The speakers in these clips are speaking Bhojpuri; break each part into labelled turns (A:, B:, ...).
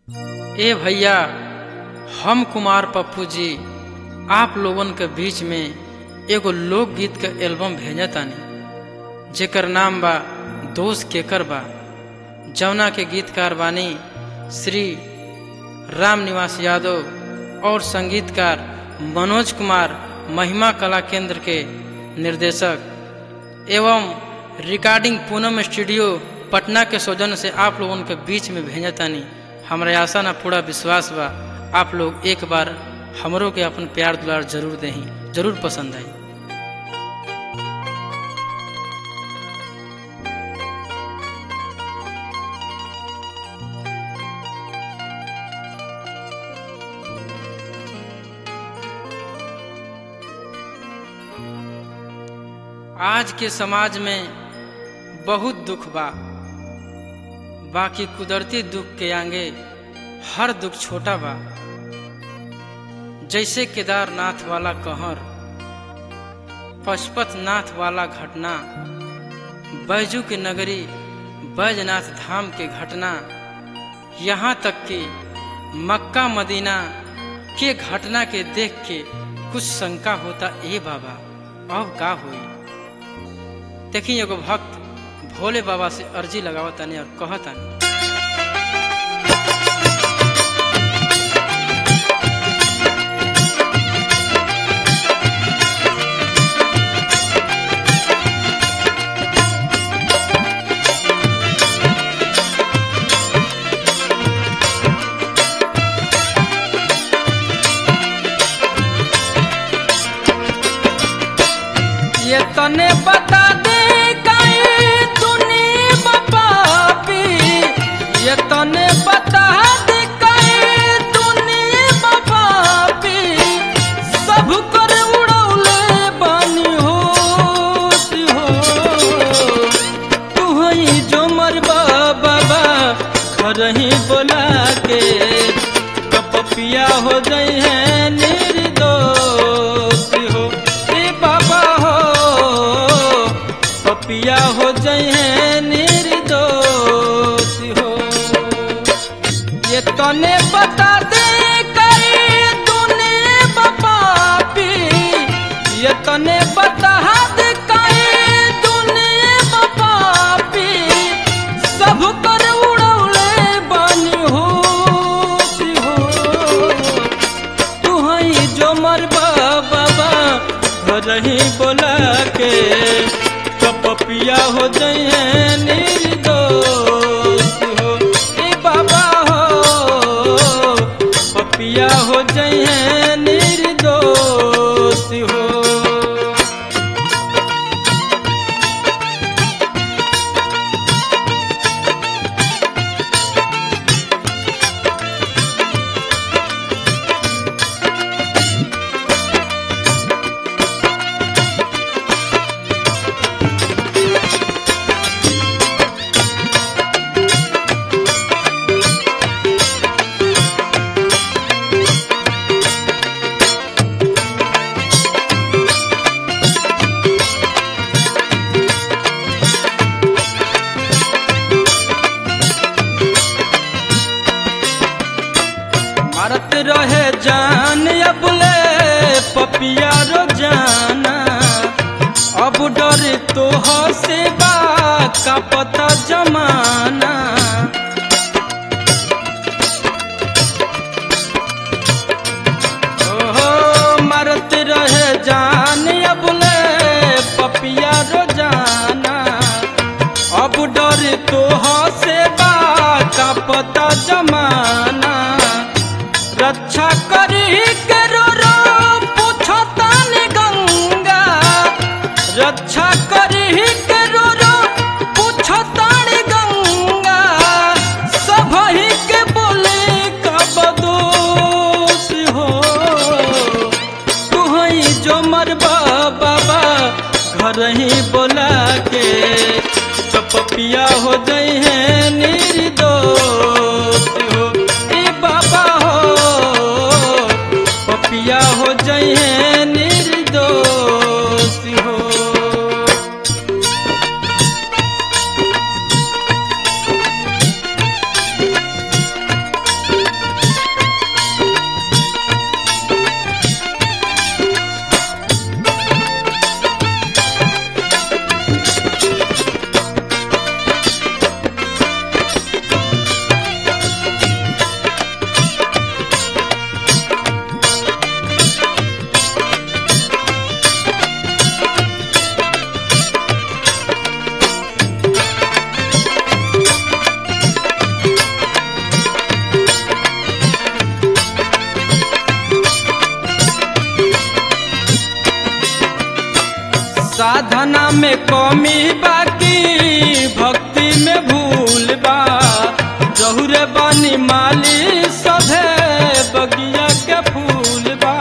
A: ए भैया हम कुमार पप्पू जी आप लोगन के बीच में एगो लोकगीत के एल्बम भेजतानी जेकर नाम बा दोस्त केकर बा जौना के गीतकार बानी श्री राम निवास यादव और संगीतकार मनोज कुमार महिमा कला केंद्र के निर्देशक एवं रिकॉर्डिंग पूनम स्टूडियो पटना के सौजन्य से आप लोगन के बीच में भेजतानी हमरा आशा ना पूरा विश्वास बा आप लोग एक बार हमरो के अपन प्यार दुलार जरूर दही जरूर पसंद आई आज के समाज में बहुत दुख बा बाकी कुदरती दुख के आगे हर दुख छोटा बा जैसे केदारनाथ वाला कहर पशुपतनाथ वाला घटना बैजू के नगरी बैजनाथ धाम के घटना यहाँ तक कि मक्का मदीना के घटना के देख के कुछ शंका होता ए बाबा अब का हुई देखी एगो भक्त भोले बाबा से अर्जी लगावतानी और कहतानी
B: ये तने बता दे कहीं तूने पापी ये तने बता दे कहीं तूने पापी सब कर उड़ौले बानी हो सी हो तू ही जो मरबा बाबा घर ही बोला के कपपिया हो गई है निर्दोष हो ए बाबा हो पपिया हो जाए हैं निर्दोष हो ये तने बता दे कई तूने पापी ये तने बता दे कई तूने पापी सब कर उड़ौले बानी हो सी हो तू हई जो मरबा बाबा घर ही बोला के कपपिया हो जाए निर्दोष हो ए बाबा हो पपिया हो जाए निर्दोष हो मारत रहे जान अबले पपिया रो जाना अब डर तो से बा का पता जमाना ओहो मारत रहे जान अबले पपिया रो जाना अब डर तो से बा का पता जमाना रक्षा करी के रो रो पूछतान गंगा रक्षा करी के रो रो पूछतान गंगा सब ही के बोले का बदोश हो तू ही जो मरबा बाबा घर ही बोला के कपपिया हो गई है निर्दोष हो ए बाबा हो पपिया हो जाए हैं निर्दोष हो साधना में कमी बाकी भक्ति में भूल बा जहुरे बानी माली सभे बगिया के फूल बा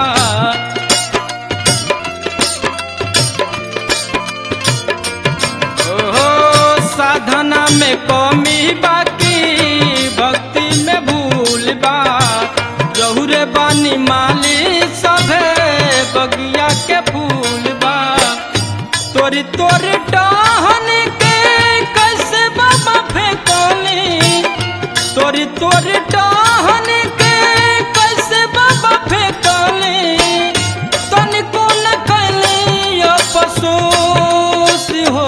B: ओहो साधना में कमी बाकी भक्ति में भूल बा जहुरे बानी माली सभे बगिया के फूल बा तोरी तोरी टहन के कैसे बाबा फेंकोली तोरी तोरी टहन के कैसे बाबा फेंकोली तनिको न कैली अफसोस हो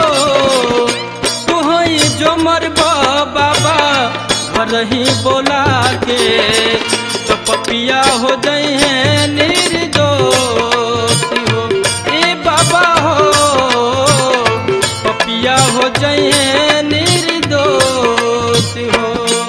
B: तुहई जो मरबा बाबा घर ही बोला के तो पपिया हो गई है निर्दोष हो ए बाबा हो पपिया हो गई है निर्दोष हो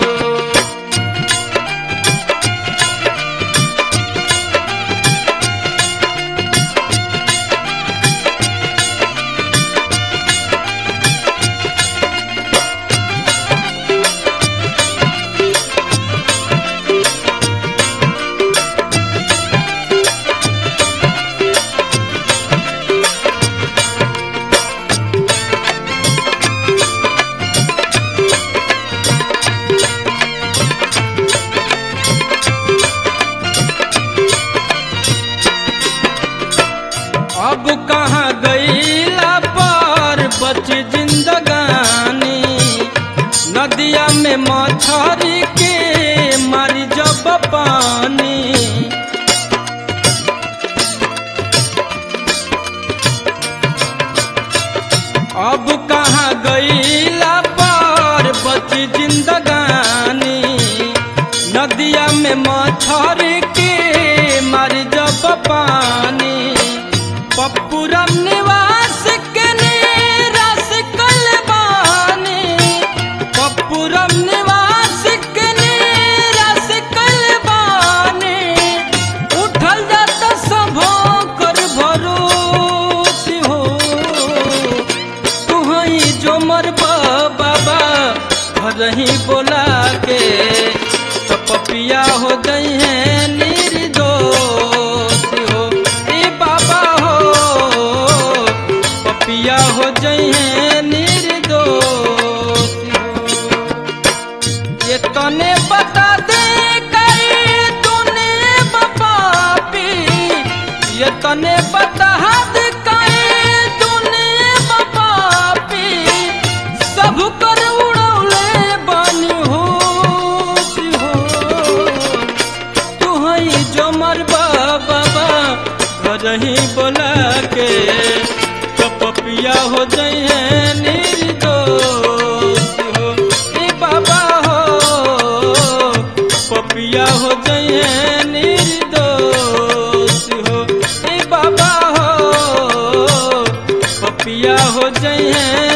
B: अब कहाँ गईला पर बच जिंदगानी नदिया में मछरी के मारी जब पानी अब कहाँ गईला पर बच जिंदगानी नदिया में मछरी के मारी जब पानी पप्पुरम निवास के निराश कलबानी पप्पुरम निवास के निराश कलबानी उठल जाता सभो कर भरोस हो तुहई जो मरबा बाबा घर ही बोला के तो पपिया हो गई है निर्दोष हो ए बाबा हो पपिया हो गई है निर्दोष हो ये तने बता दे कई तूने बपापी ये तने बता दे कई तूने बपापी सब कर उड़ौले बनी होश हो तू हई जो मरबा बाबा घर ही बोला के तो पपिया हो जाई है निर्दोष हो ए बाबा हो पपिया हो जाई है निर्दोष हो ए बाबा हो पपिया हो जाई है